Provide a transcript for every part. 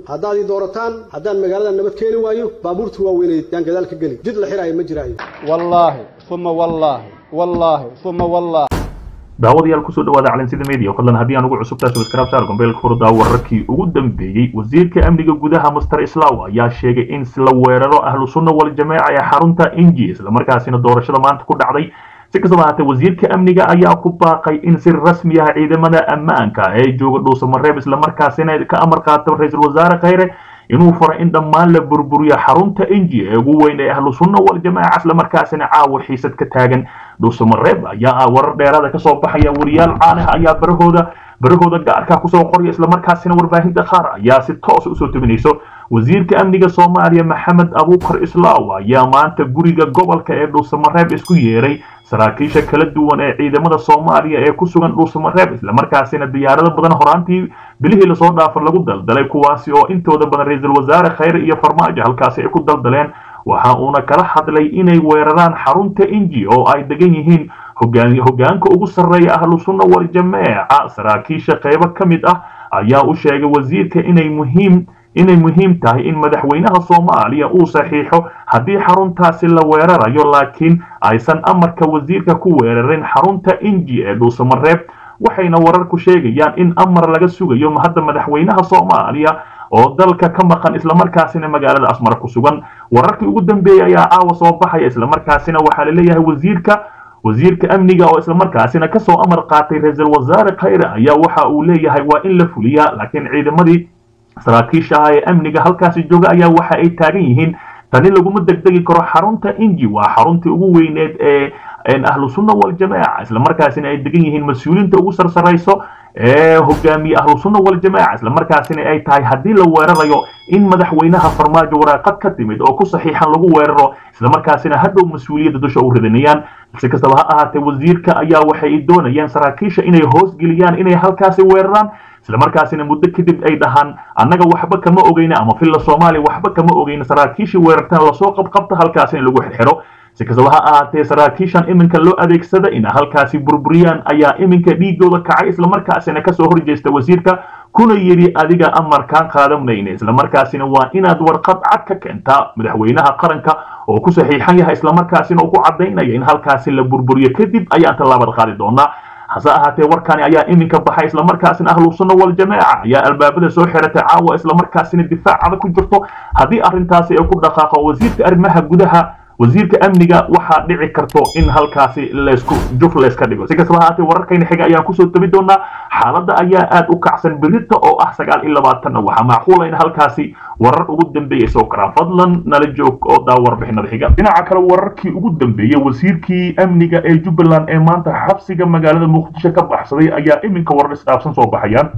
haddaad ii doorataan haddaan magaalada nabad keeni waayo baabuurta waaweyneed yaan gadaal ka geli jid la xiraayo ma jiraayo wallaahi uma wallaahi wallaahi uma wallaahi daawadayaal kusoo dhawaada calansida media fadlan haddii aan ugu cusubtaa subscribe saar gombeelka furdaa wararkii ugu dambeeyey wasiirka amniga gudaha master islaw ayaa sheegay in la weeraro ahlu sunna wal jameeca ee xarunta inji islamarkaasina doorashada maanta ku dhacday si kastaba haatee wasiirka amniga ayaa ku baaqay in si rasmi ah ciidamada ammaanka ee jooga dhuusamareeb islamarkaasina ka amar qaata ra-iisul wasaare khayre inuu faro in dhammaan la burburiyo xarunta inji ee ugu weyn ee ahlu sunna wal jamaaca islamarkaasina caawa xiisad ka taagan dhuusamareeb ayaa ah warar dheeraada kasoo baxaya wariyaal caan ah ayaa barahooda barahooda gaarka kusoo qoraya islamarkaasina warbaahinta qaar ayaa si toos usoo tebinayso wasiirka amniga soomaaliya maxamed abuukar islaaw ayaa maanta guriga gobolka ee dhuusamareeb isku yeeray saraakiisha kala duwan ee ciidamada soomaaliya ee ku sugan dhuusamareeb islamarkaasina diyaarado badan horaantii bilihii lasoo dhaafo lagu daldalay kuwaasi oo intooda badan ra-iisul wasaare khayre iyo farmaajo halkaasi ay ku daldaleen waxa uuna kala hadlay inay weeraraan xarunta inji oo ay degan yihiin hogaanka ugu sarreeya ahlu sunna wal jameeca saraakiisha qaybo ka mid ah ayaa u sheegay wasiirka inay muhiim inay muhiim tahay in madaxweynaha soomaaliya uu saxiixo haddii xaruntaasi la weerarayo laakiin aysan amarka wasiirka ku weerarin xarunta inji ee dhuusamareeb waxayna wararku sheegayaan in amar laga sugayo hadda madaxweynaha soomaaliya oo dalka ka maqan islamarkaasina magaalada asmar ku sugan wararkii ugu dambeeyey ayaa caawa soo baxaya islamarkaasina waxaa laleeyahay wasiirka wasiirka amniga oo islamarkaasina kasoo amar qaatay ra-iisul wasaare khayre ayaa waxa uu leeyahay waa in la fuliyaa laakiin ciidamadii saraakiisha ah ee amniga halkaasi jooga ayaa waxa ay taagan yihiin tani laguma degdegi karo xarunta inji waa xaruntii ugu weyneed ee ahlu sunna wal jameeca islamarkaasina ay degan yihiin mas-uuliinta ugu sarsarayso ee hogaamiye ahlu sunna wal jameeca islamarkaasina ay tahay haddii la weerarayo in madaxweynaha farmaajo waraaqad ka timid oo ku saxiixan lagu weeraro islamarkaasina hadhow mas-uuliyadda dusha u ridanayaan si kastaba ha ahaatee wasiirka ayaa waxay doonayaan saraakiisha inay hoosgeliyaan inay halkaasi weeraraan islamarkaasina muddo kadib ay dhahaan annaga waxba kama ogeyna ama filla soomaaliya waxba kama ogeyna saraakiishii weerartaan lasoo qabqabta halkaasi in lagu xirxiro si kastaba ha ahaatee saraakiishan iminka loo adeegsada in halkaasi burburiyaan ayaa iminka dhiigooda kacay islamarkaasina kasoo horjeesta wasiirka kuna yidhi adiga amarkaan qaadanayna islamarkaasina waa inaad warqad cad ka keentaa madaxweynaha qaranka oo ku saxiixan yahay islamarkaasina uu ku cadaynaya in halkaasi la burburiyo kadib ayaan tallaabad qaadi doonaa hase ahaatee warkani ayaa iminka baxay islamarkaasina ahlu sunna wal jameeca ayaa albaabada soo xiratay caawa islamarkaasina difaacada ku jirto haddii arrintaasi ay ku dhaqaaqo wasiirka arrimaha gudaha wasiirka amniga waxaa dhici karto in halkaasi laysku juf layska dhigo si kastaba haatee wararkayna xiga ayaan kusoo tabi doonaa xaaladda ayaa aad u kacsan berita oo ah sagaal iyo labaatanna waxaa macquula in halkaasi warar ugu dambeeya soo karaan fadlan nala joog oo daa warbixinada xiga dhinaca kale wararkii ugu dambeeyey wasiirkii amniga ee jubbaland ee maanta xabsiga magaalada muqdisho ka baxsaday ayaa iminka warar isdhaafsan soo baxayaan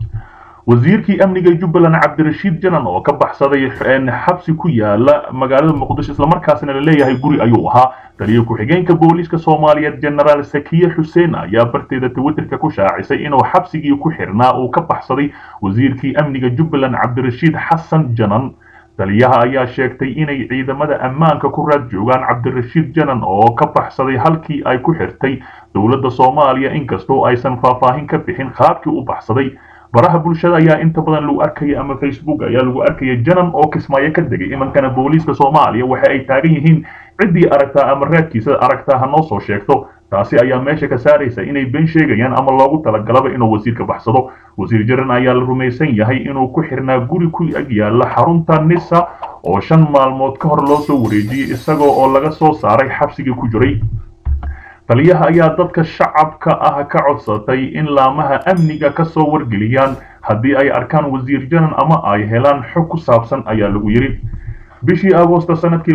wasiirkii amniga jubbaland cabdirashiid janan oo ka baxsaday xabsi ku yaala magaalada muqdisho islamarkaasina la leeyahay guri ayuu ahaa taliyo ku-xigeenka booliiska soomaaliyeed genaraal sakiye xuseen ayaa barteeda twitterka ku shaacisay inuu xabsigii ku xirnaa uu ka baxsaday wasiirkii amniga jubbaland cabdirashiid xasan janan taliyaha ayaa sheegtay inay ciidamada ammaanka ku raad joogaan cabdirashiid janan oo ka baxsaday halkii ay ku xirtay dowladda soomaaliya inkastoo aysan faahfaahin ka bixin qaabkii u baxsaday baraha bulshada ayaa inta badan lagu arkaya ama facebook ayaa lagu arkaya janan oo kismaayo ka degay imankana booliiska soomaaliya waxa ay taagan yihiin ciddii aragtaa ama raadkiisa aragtaa ha noo soo sheegto taasi ayaa meesha ka saaraysa inay been sheegayaan ama loogu talagalaba inuu wasiirka baxsado wasiir jaran ayaa la rumaysan yahay inuu ku xirnaa guri ku ag yaala xarunta nisa oo shan maalmood ka hor loo soo wareejiyey isagoo oo laga soo saaray xabsigii ku jiray taliyaha ayaa dadka shacabka ah ka codsatay in laamaha amniga ka soo wargeliyaan haddii ay arkaan wasiir janan ama ay helaan xog ku saabsan ayaa lagu yidhi bishii agoosta sanadkii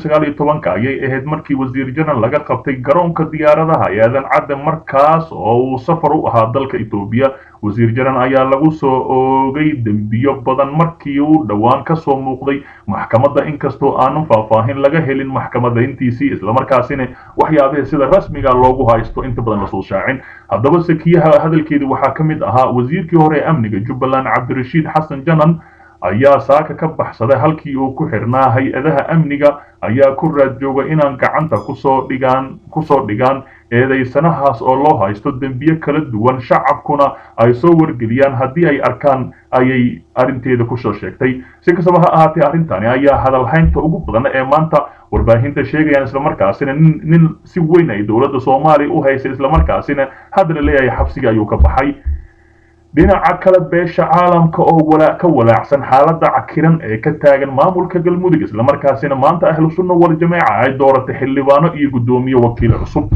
ayay ahayd markii wasiir janan laga qabtay garoonka diyaaradaha ee aadan cadde markaas oo uu safar u ahaa dalka etoobiya wasiir janan ayaa lagu soo oogay dembiyo badan markii uu dhowaan ka soo muuqday maxkamadda inkastoo aanan faahfaahin laga helin maxkamadayntiisii islamarkaasina waxyaabihii sida rasmiga loogu haysto inta badan lasoo shaacin haddaba sakiyaha hadalkeedii waxaa ka mid ahaa wasiirkii hore ee amniga jubbaland cabdirashiid xasan janan ayaa saaka ka baxsaday halkii uu ku xirnaa hay-adaha amniga ayaa ku raad jooga inaan gacanta kusoo dhigaan kusoo dhigaan eedaysanahaas oo loo haysto dembiye kala duwan shacabkuna ay soo wargeliyaan haddii ay arkaan ayay arrinteeda kusoo sheegtay si kastaba ha ahaatee arrintani ayaa hadalhaynta ugu badan ee maanta warbaahinta sheegayaan islamarkaasina nin nin si weyn ay dowladda soomaaliya u haysay islamarkaasina haddana leeyahay xabsiga ayuu ka baxay dhinaca kale beesha caalamka oo walaa ka walaacsan xaaladda cakiran ee ka taagan maamulka galmudug islamarkaasina maanta ahlu sunna wal jameeca ay dooratay xildhibaano iyo guddoomiye wakiil cusub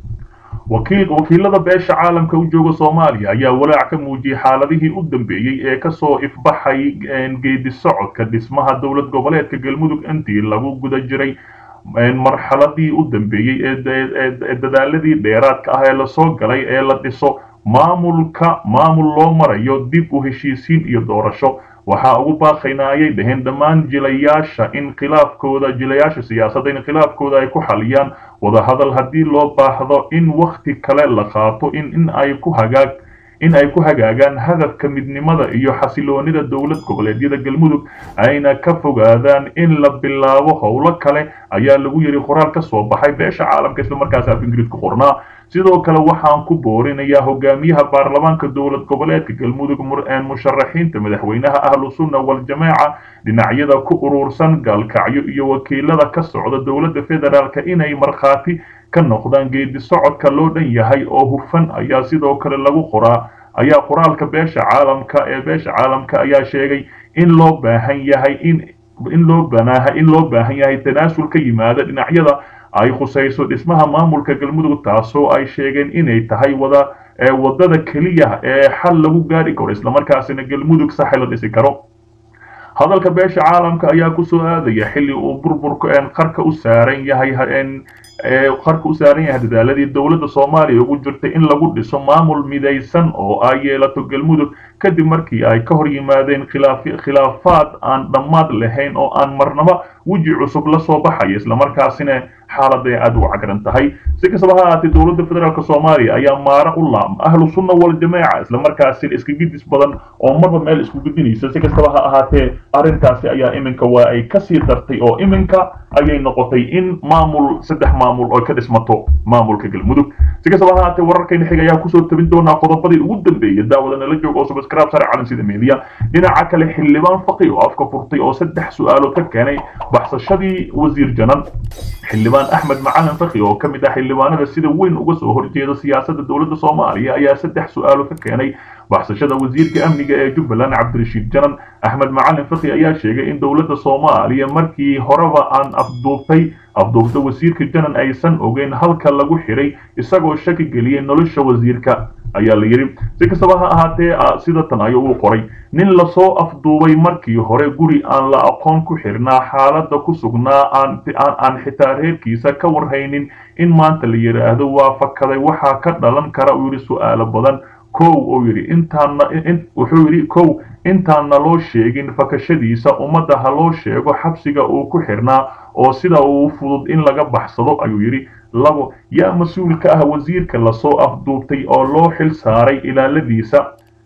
wakiil wakiilada beesha caalamka u jooga soomaaliya ayaa walaac ka muujiyey xaaladihii u dambeeyey ee kasoo ifbaxay geedi socodka dhismaha dowlad goboleedka galmudug intii lagu guda jiray marxaladii u dambeeyey ee dadaaladii dheeraadka ah ee lasoo galay ee la dhiso maamulka maamul loo marayo dib u heshiisiin iyo doorasho waxaa ugu baaqaynaa ayay dhaheen dhammaan jilayaasha in khilaafkooda jilayaasha siyaasadda in khilaafkooda ay ku xaliyaan wadahadal haddii loo baahdo in wakti kale la qaato in in ay ku hagaag in ay ku hagaagaan hadafka midnimada iyo xasiloonida dowlad goboleedyada galmudug ayna ka fogaadaan in la bilaabo howlo kale ayaa lagu yidhi qoraal ka soo baxay beesha caalamka islamarkaasi af ingiriisku qornaa sidoo kale waxaan ku boorinayaa hogaamiyaha baarlamaanka dowlad goboleedka galmudug musharaxiinta madaxweynaha ahlu sunna wal-jamaaca dhinacyada ku urursan gaalkacyo iyo wakiilada ka socda dowladda federaalk inay markhaati ka noqdaan geedi socodka loo dhan yahay oo hufan ayaa sidoo kale lagu qoraa ayaa qoraalka beesha caalamka ee beesha caalamka ayaa sheegay in loo baahan yahay in in loo banaaha in loo baahan yahay tanaasul ka yimaada dhinacyada ay khusayso dhismaha maamulka galmudug taasoo ay sheegeen inay tahay wada wadada keliya ee xal lagu gaari karo islamarkaasina galmudug saxi la dhisi karo hadalka beesha caalamka ayaa kusoo aadaya xilli uu burburka qarka u saaran yahay qarka u saaran yahay dadaaladii dowladda soomaaliya ugu jirtay in lagu dhiso maamul midaysan oo ay yeelato galmudug kadib markii ay ka hor yimaadeen khilaafaad aan dhammaad lahayn oo aan marnaba weji cusub la soo baxaya islamarkaasina xaaladay aad u cagran tahay si kastaba ha ahaatee dowladda federaalk soomaaliya ayaa maara u laam ahlu sunna wal-jamaaca islamarkaasina iska gidis badan oo marba meel isku gudinaysa si kastaba ha ahaatee arrintaasi ayaa iminka waa ay kasii dartay oo iminka ayay noqotay in maamul saddex maamul oo ka dhismato maamulka galmudug si kastaba ha ahaatee wararkayna xig ayaa kusoo tabin doonaa qodobadii ugu dambeeyay daawada nala joog oo subscribe sare calan sida media dhinaca kale xildhibaan faqi oo afka furtay oo saddex su-aalood ka keenay baxsashadii wasiir janan xildhibaan axmed macalin fakhi oo ka mid ah xildhibaanada sida weyn uga soo horjeeda siyaasadda dowladda soomaaliya ayaa saddex su-aalo ka keenay baxsashada wasiirka amniga ee jubbaland cabdirashiid janan axmed macalin fakhi ayaa sheegay in dowladda soomaaliya markii horeba aan afduubtay afduubta wasiirka janan aysan ogeyn halka lagu xiray isagoo shaki geliyey nolosha wasiirka ayaa la yidhi si kastaba ha ahaatee sida tan ayuu u qoray nin lasoo afduubay markii hore guri aan la aqoon ku xirnaa xaaladda ku sugnaa aan xitaa reerkiisa ka warhaynin in maanta la yidhaahdo waa fakaday waxaa ka dhalan kara uu yidhi su-aalo badan kow uu yidhi intaana wuxuu yidhi kow intaanna loo sheegin fakashadiisa ummadda ha loo sheego xabsiga uu ku xirnaa oo sida uu fudud in laga baxsado ayuu yidhi labo yaa mas-uul ka ah wasiirka lasoo afduubtay oo loo xil saaray ilaaladiisa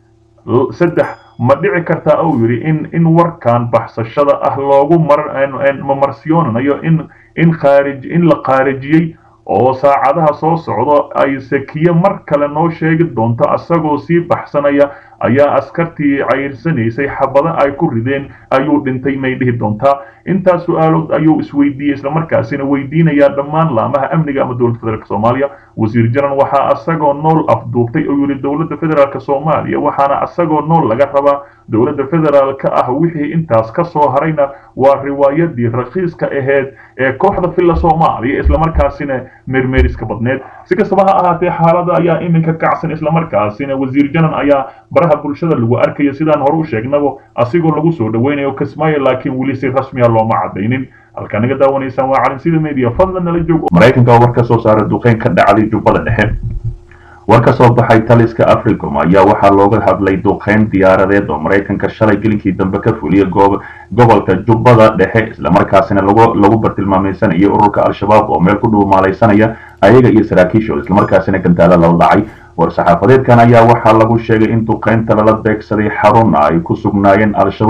saddex ma dhici kartaa uu yidhi in in warkan baxsashada ah loogu mamarsiyoonanayo in in khaarij in la khaarijiyey oo saacadaha soo socdo ay sakiye mar kale noo sheegi doonto asagoo sii baxsanaya ayaa askartii cayrsanaysay xabado ay ku rideen ayuu dhintay may dhihi doontaa intaas su-aalood ayuu isweydiiyey islamarkaasina weydiinayaa dhammaan laamaha amniga ama dowladda federaalk soomaaliya wasiir jaran waxaa asagoo nool afduubtay oo yidhi dowladda federaalk soomaaliya waxaana asagoo nool laga rabaa dowladda federaalka ah wixii intaas ka soo harayna waa riwaayadii rakiiska ahayd ee kooxda filla soomaaliya islamarkaasina meermeeriska badneed si kastaba ha ahaatee xaalada ayaa iminka kacsan islamarkaasina wasiir janan ayaa baraha bulshada lagu arkayo sidaan hore u sheegnabo asigoo lagu soo dhaweynayo kismaayo laakiin weli si rasmiya looma cadaynin halkaa naga daawanaysaan waa calin sida media fadlan nala joog maraykanka oo war ka soo saara duqeyn ka dhacday jubbada dhexe war ka soo baxay taliska africom ayaa waxaa looga hadlay duqeyn diyaaradeed oo maraykanka shalay gelinkii dambe ka fuliyay gobolka jubbada dhexe islamarkaasina lagu bartilmaamaysanaya ururka al-shabaab oo meel ku dhuumaalaysanaya ayaga iyo saraakiishood islamarkaasina gantaala lala dhacay war-saxaafadeedkan ayaa waxaa lagu sheegay in duqeynta lala beegsaday xarun ay ku sugnaayeen al-shabaab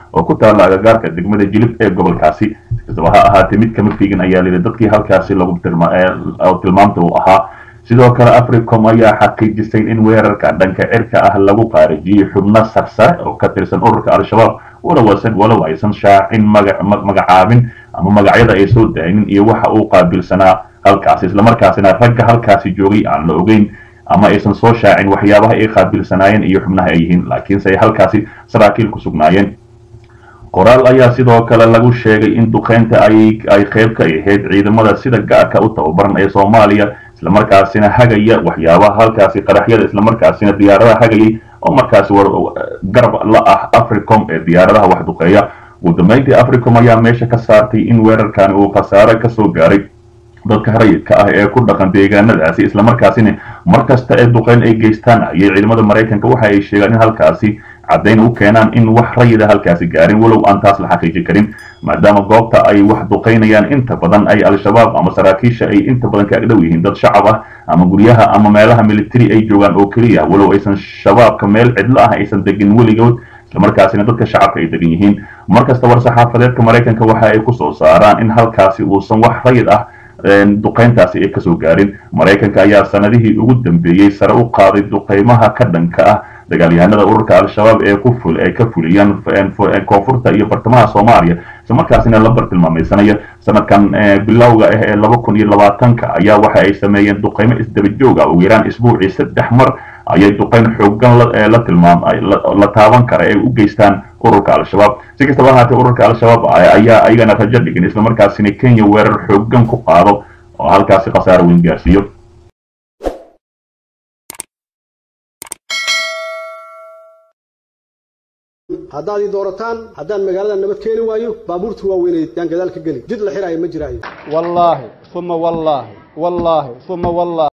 oo ku taalla agagaarka degmada jilib ee gobolkaasi kastaba ha ahaatee mid kama fiigin ayaa layidhi dadkii halkaasi lagu tilmaamta uu ahaa sidoo kale africom ayaa xaqiijisay in weerarka dhanka cirka ah lagu qaarajiyey xubno sarsare oo ka tirsan ururka al-shabaab walowasan walow aysan shaacin magacaabin ama magacyada ay soo daaynin iyo waxa uu qaabilsanaa halkaasi islamarkaasina ragga halkaasi joogay aan la ogeyn ama aysan soo shaacin waxyaabaha ay qaabilsanaayeen iyo xubnaha ay yihiin laakiinse ay halkaasi saraakiil ku sugnaayeen qoraal ayaa sidoo kale lagu sheegay in duqeynta ay ay qayb ka ahayd ciidamada sida gaarka u tababaran ee soomaaliya islamarkaasina hagaya waxyaabaha halkaasi qaraxyada islamarkaasina diyaaradaha hagayay oo markaasi garab la ah africom ee diyaaradaha wax duqeeya ugu dambeyntii africom ayaa meesha ka saartay in weerarkani uu khasaare kasoo gaaray dadka rayidka ah ee ku dhaqan deegaanadaasi islamarkaasina markasta ee duqeyn ay geystaan ayay ciidamada maraykanka waxa ay sheegaan in halkaasi caddayn u keenaan in wax rayida halkaasi gaarin walow aan taas la xaqiijin karin maadaama goobta ay wax duqaynayaan inta badan ay al-shabaab ama saraakiisha ay inta badan ka agdhow yihiin dad shacab ah ama guryaha ama meelaha military ay joogaan oo keliya walow aysan shabaabka meel cidlo ah aysan degin weligood islamarkaasina dadka shacabka ay degan yihiin markasta war saxaafadeedka maraykanka waxa ay kusoo saaraan in halkaasi uusan wax rayid ah duqayntaasi ay kasoo gaarin maraykanka ayaa sanadihii ugu dambeeyey sare u qaaday duqaymaha ka dhanka ah dagaalyahanada ururka al-shabaab ee ku ful ay ka fuliyaan koonfurta iyo bartamaha soomaaliya islamarkaasina la bartilmaamaysanaya sanadkan bilowga ah ee laba kun iyo labaatanka ayaa waxa ay sameeyeen duqaymo isdaba joog ah ugu yaraan isbuucii saddex mar ayay duqayn xoogan la tilmaam la taaban kara ay u geystaan ururka al-shabaab si kastaba ahaatee ururka al-shabaab ayaa ayagana rajo dhigin islamarkaasina kenya weerar xoogan ku qaado oo halkaasi khasaaro weyn gaarsiiyo haddaad ii doorataan haddaan magaalada nabad keeni waayo baabuurta waaweynay yaan gadaal ka geli jid la xiraayo ma jiraayo wallaahi uma wallaahi wallaahi uma wallaahi